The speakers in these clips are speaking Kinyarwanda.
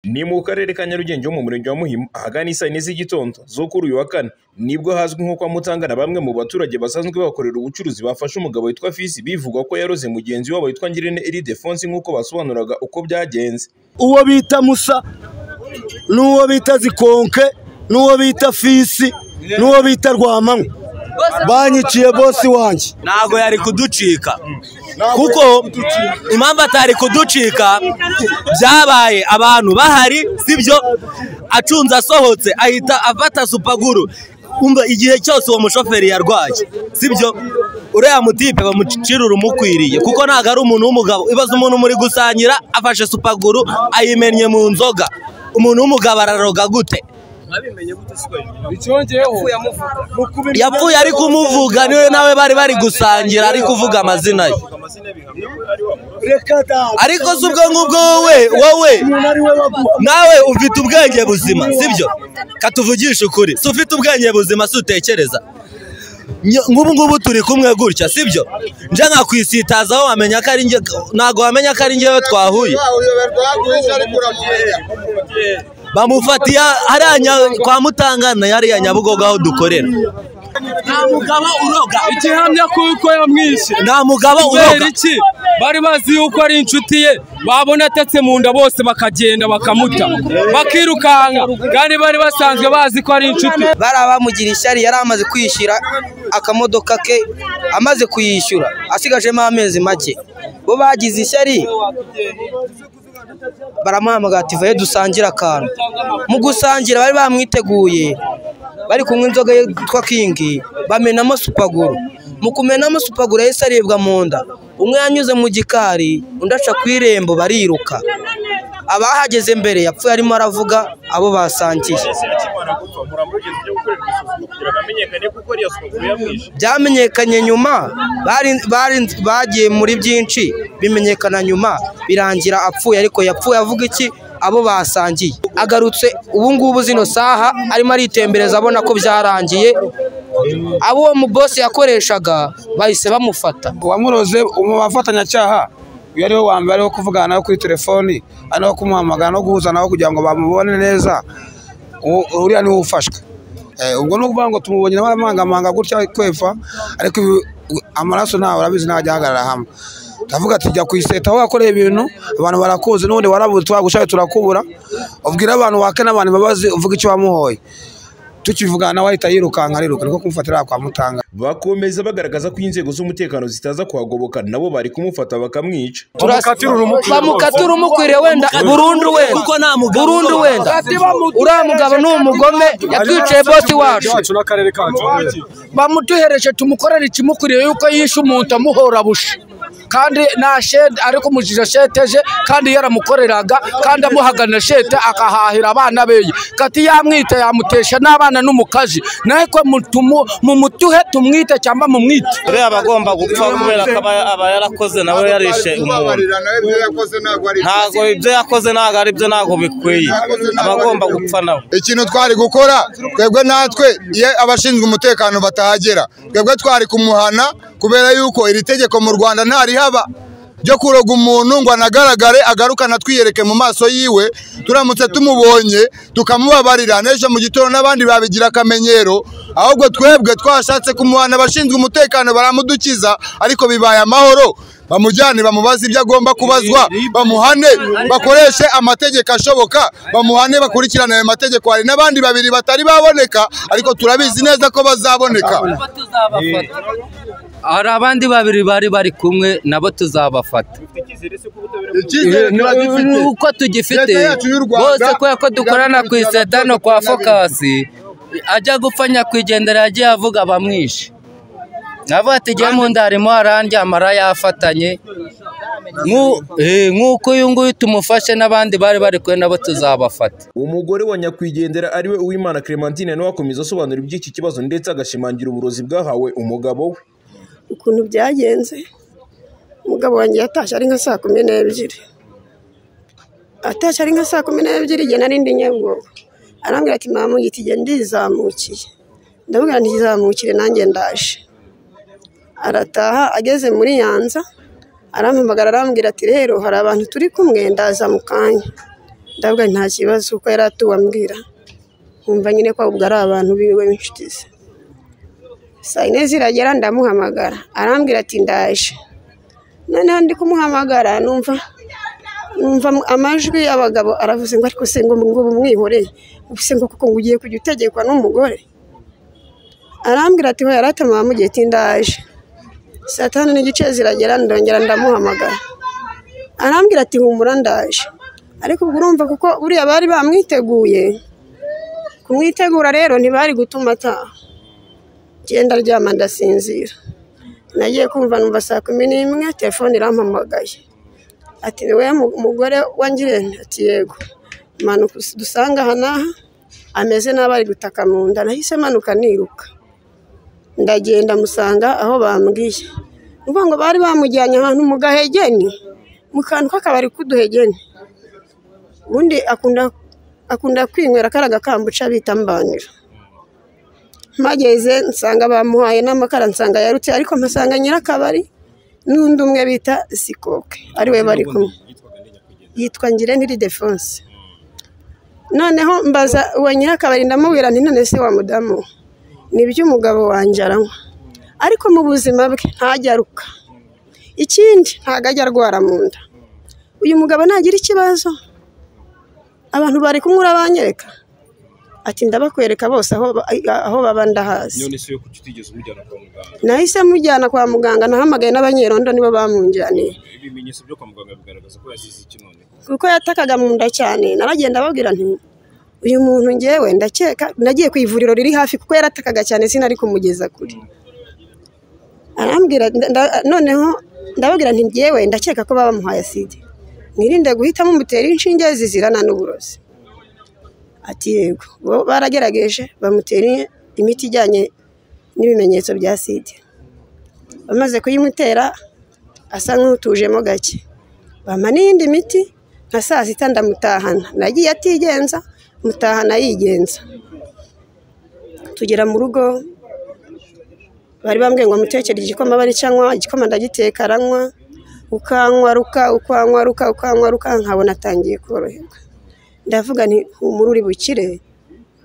Ni mu karere ka Nyarugenge ho mu murenge wa Muhima ahagana isaa yine z'igitondo zo kuri uyu wa kane nibwo hazwi nko kwa Mutanga na bamwe mu baturage basanzwe bahakorera ubucuruzi bafashe umugabo witwa Fisi bivugwa ko yaroze mugenzi wabo witwa Ngirente Ildefonsi nk'uko basobanuraga uko byagenze. uwo bita musa n'uwo bita zikonke n'uwo bita fisi n'uwo bita rwamanywa banyiciye bosi wanjye ntabwo yari kuducika kuko impamvu atari kuducika byabaye abantu bahari sibyo acunze asohotse ahita afata supaguru kumva igihe cyose uwo mushoferi yarwaye sibyo uriya mutipe bamucirura umukwiriye kuko ntabwo ari umuntu w'umugabo ibaze umuntu muri gusangira afashe supaguru ayimennye mu nzoga umuntu w'umugabo araroga gute yapfuye ari kumuvuga niwe nawe bari bari gusangira ari kuvuga amazina ye reka da ariko si ubwo ngubwo wowe wowe umuntu ari we baguha nawe ufite ubwenge buzima sibyo katuvugisha ukuri si ufite ubwenge buzima si utekereza Nyo- nk'ubu ngubu turi kumwe gutya sibyo nje nkakwisitazaho wamenya ko ari njye ntabwo wamenya ko ari njyewe twahuye bamufatiye hariya nya- kwa mutangana hariya nyabugogo aho dukorera nta mugabo uroga igihamya kuko yamwishe nta mugabo kubera uroga iki bari bazi yuko ari inshuti ye babona atetse mu nda bose bakagenda bakamuta bakirukanka kandi bari basanzwe bazi ko ari inshuti bariya bamugira ishyari yari amaze kwishyura akamodoka ke amaze kuyishyura asigajemo amezi make bo bagize ishyari baramuhamagara ati vaye dusangire akantu mu gusangira bari bamwiteguye bari kunywa inzoga ye yitwa kingi bamenamo supaguru mu kumenamo supaguru yahise aribwa mu nda umwe yanyuze mu gikari undi aca ku irembo bariruka abahageze mbere yapfuye arimo aravuga abo basangiye byamenyekanye nyuma bari- bari- bagiye muri byinshi bimenyekana nyuma birangira apfuye ariko yapfuye avuga iki abo basangiye agarutse ubu ngubu zino saha arimo aritembereza abona ko byarangiye abo uwo mubosi yakoreshaga bahise bamufata uwamuroze mu bafatanyacyaha uyu ariwe wa mbere wo kuvugana nawe kuri telefoni ari nawe kumuhamagara no guhuza nawe kugira ngo bamubone neza uwo- uriya niwe ufashwe Eh, ubwo ni ukuvuga ngo tumubonye nawe aramangamanga gutya kwepfa ariko ibi- u- amaraso ntawe urabizi ntawe ajya ahagarara hamwe ndavuga ati jya ku iseta aho wakoreye ibintu abantu barakuzi n'ubundi warabuze twagushaye turakubura ubwira abantu wake n'abantu babazi uvuga icyo wamuhoye tukivugana nawe ahita yirukanka ariruka niko kumufatira kwa mutanga Bakomeza bagaragaza ko inzego z'umutekano zitaza kuhagoboka nabo bari kumufata bakamwica. bamukatura umukwiriye wenda burundu wenda kuko nta mugabo burundu uroga. wenda uriya mugabo ni umugome yatwiciye bosi wacu n'akarere kacu bamuduhereje tumukorere ikimukwiriye yuko yishe umuntu amuhora bushi kandi nta shede ariko umujije sheteje kandi yaramukoreraga kandi amuhagana shete akahahira abana beye kati yamwita yamutesha n'abana n'umukazi nawe ko mutumu- mumutuhe tumwite cyangwa mumwite uriya aba agomba gupfa kubera ko aba aba yarakoze nawe yarishe umuntu ntabwo ibyo yakoze ntabwo ari byo ntabwo bikwiye aba agomba gupfa nawe ikintu twari gukora twebwe natwe iyo abashinzwe umutekano batahagera twebwe twari kumuhana kubera yuko iri tegeko mu rwanda ntarihaba ryo kuroga umuntu ngo anagaragare agarukane atwiyereke mu maso yiwe turamutse tumubonye tukamubabarira n'ejo mu gitondo n'abandi babigira akamenyero ahubwo twebwe twashatse kumuhana abashinzwe umutekano baramudukiza ariko bibaye amahoro bamujyane bamubaze ibyo agomba kubazwa bamuhane bakoreshe amategeko ashoboka bamuhane bakurikirane ayo mategeko hari n'abandi babiri batari baboneka ariko turabizi neza ko bazaboneka hari abandi babiri bari bari kumwe nabo tuzabafata icyizere turagifite uko tugifite Leta yacu y'u Rwanda bose kubera ko dukorana ku iseta no kwa fokasi ajya gupfa nyakwigendera yagiye avuga bamwishe navuga ati jya mu nda harimo harandyamara yafatanye Nk'u- eh, nk'uko uyu nguyu tumufashe n'abandi bari bari kumwe nabo tuzabafata Umugore wa nyakwigendera ariwe Uwimana Clementine nawe akomeza asobanura iby'iki kibazo ndetse agashimangira uburozi bwahawe umugabo we. ukuntu byagenze umugabo wanjye yatashye ari nka saa kumi n'ebyiri atashye ari nka saa kumi n'ebyiri igihe nari ndi nyabugogo arambwira ati mama igiti igihe ndizamukiye ndamubwira ntizamukire nanjye ndaje arataha ageze muri yanza arampamagara arambwira ati rero hari abantu turi kumwe ndaza mu kanya ndavuga nta kibazo kuko yari atuwe ambwira nkumva nyine ko ubwo ari abantu biwe b'inshuti ze saa yine ziragera ndamuhamagara arambwira ati ndaje noneho ndi kumuhamagara numva numva amajwi y'abagabo aravuze ngo ariko se ngo ngo bumwihoreye ubuse ngo kuko ngo ugiye kujya utegekwa n'umugore arambwira ati hoya aratama mugihe tindaje saa tanu n'igice ziragera ndongera ndamuhamagara arambwira ati humura ndaje ariko ubwo urumva kuko buriya bari bamwiteguye kumwitegura rero ntibari gutuma ataha genda aryama ndasinzira nagiye kumva numva saa kumi n'imwe telefone irampamagaye ati ni wowe mu- mugore wangiriye ati yego manuka dusanga aha n'aha ameze nabi ari gutaka mu nda nahise manuka niruka ndagenda musanga aho bambwiye uvuga ngo bari bamujyanye ahantu mu gahegeni mu kantu k'akabari k'uduhegeni ubundi akunda akunda kwinywera kariya gakambuca bita mbanira mpageze nsanga bamuhaye n'amakara nsanga yarutse ariko mpasanga nyirakabari n'undi umwe bita sikoke ariwe bari kumwe yitwa ngirente defonse noneho mbaza uwo nyirakabari ndamubwira nti none se wa mudamu we, ni iby'umugabo wanjye aranywa ariko mu buzima bwe ntajya aruka ikindi ntabwo ajya arwara mu nda uyu mugabo nagira ikibazo abantu bari kumwe urabanyereka ati ndabakwereka bose aho ba- aho baba ndahazi none se yo kuki utigeze umujyana kwa muganga nahise mujyana kwa muganga nahamagaye n'abanyerondo nibo bamunjyaniye ibimenyetso byo kwa muganga bigaragaza ko yazize iki none kuko yatakaga mu nda cyane naragenda babwira nti uyu muntu ngewe ndakeka nagiye ku ivuriro riri hafi kuko yaratakaga cyane sinari kumugeza kure arambwira nda- nda- noneho ndababwira nti ngewe ndakeka ko baba bamuhaye aside mwirinde guhitamo umutera inshinge zizirana n'uburozi ati yego bo baragerageje bamutera imiti ijyanye n'ibimenyetso bya sida bamaze kuyimutera asa nk'utujemo gake bampa n'iyindi miti nka saa sita ndamutahana nagiye atigenza mutahana yigenza tugera mu rugo bari bambwiye ngo mutekere igikoma bari cyanywa igikoma ndagiteka aranywa ukanywaruka ukanywaruka ukanywaruka nkabona atangiye koroherwa ndavuga nti humura uri bukire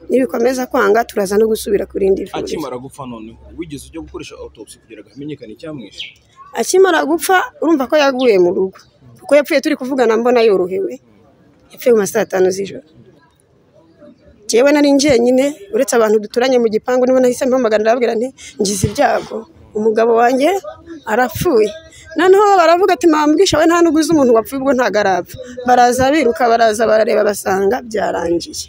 nibikomeza kwanga turaza no gusubira ku rindi vuriro akimara gupfa noneho wigeze ujya gukoresha autopsy kugira ngo hamenyekane icyamwishe akimara gupfa urumva ko yaguye mu rugo kuko yapfuye turi kuvugana mbona yorohewe yapfuye mu ma saa tanu z'ijoro njyewe nari njyenyine uretse abantu duturanye mu gipangu nibo nahise mpamagara ndababwira nti ngize ibyago umugabo wanjye arapfuye noneho baravuga ati mwambwisha we nta n'uguze umuntu wapfuye ubwo ntabwo arapfa baraza biruka baraza barareba basanga byarangiye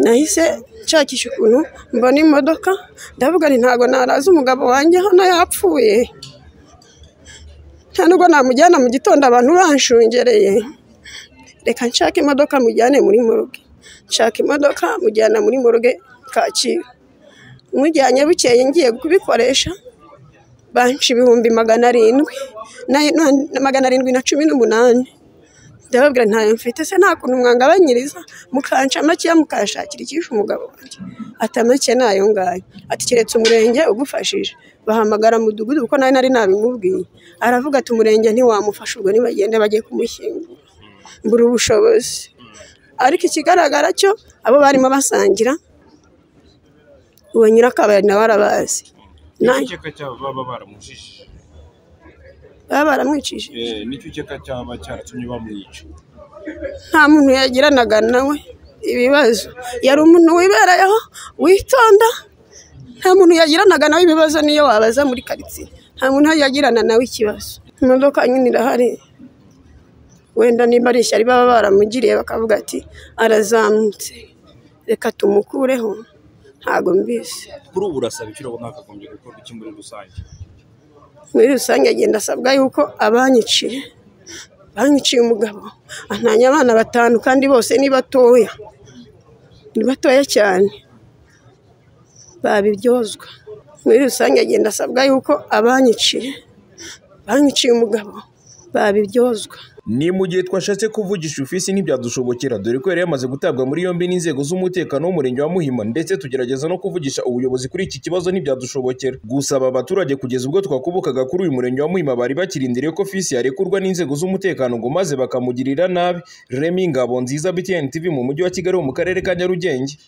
nahise nshakisha ukuntu mbona imodoka ndavuga nti ntabwo naraza umugabo wanjye hano yapfuye nta nubwo namujyana mu gitondo abantu banshungereye reka nshake imodoka mujyane muri moruge nshaka imodoka mujyana muri moruge kacyiru mujyanye bukeye ngiye kubikoresha banshi ibihumbi magana arindwi na- na- magana arindwi na cumi n'umunani ndababwira ntayo mfite se nta kuntu mwangabanyiriza mukanca makeya mukanshakira icyishe umugabo wanjye ati make nayo ngayo ati keretse umurenge ugufashije bahamagara mudugudu kuko nawe nari nabimubwiye aravuga ati umurenge ntiwamufasha ubwo nibagende bajye kumushyingura mbura ubushobozi ariko ikigaragara cyo abo barimo basangira uwo nyirakabari nawe arabazi Na- nicyo ukeka cyaba baba baramujije baba baramwicishije Eh, nicyo ukeka cyaba cyaratumye bamwica nta muntu yagiranaga nawe ibibazo yari umuntu wibereyeho witonda nta muntu yagiranaga nawe ibibazo niyo wabaza muri karitsiye nta muntu yagirana nawe ikibazo imodoka nyine irahari wenda niba ari ishyari baba baramugiriye bakavuga ati arazamutse reka tumukureho ntago mbizi kuri ubu urasaba iki urabona hakagombye gukorwa iki muri rusange muri rusange agenda asabwa yuko abanyiciye banyiciye umugabo antanya abana batanu kandi bose ni batoya ni batoya cyane babiryozwa muri rusange agenda asabwa yuko abanyiciye banyiciye umugabo babiryozwa ni mu gihe twashatse kuvugisha ufisi ntibyadushobokera dore ko yari yamaze gutabwa muri yombi n'inzego z'umutekano w'umurenge wa muhima ndetse tugerageza no kuvugisha ubuyobozi kuri iki kibazo ntibyadushobokera gusaba abaturage kugeza ubwo twakubukaga kuri uyu murenge wa muhima bari bakirindiriye ko fisi yarekurwa n'inzego z'umutekano ngo maze bakamugirira nabi remi ngabo nziza btn tv mu mujyi wa kigali wo mu karere ka nyarugenge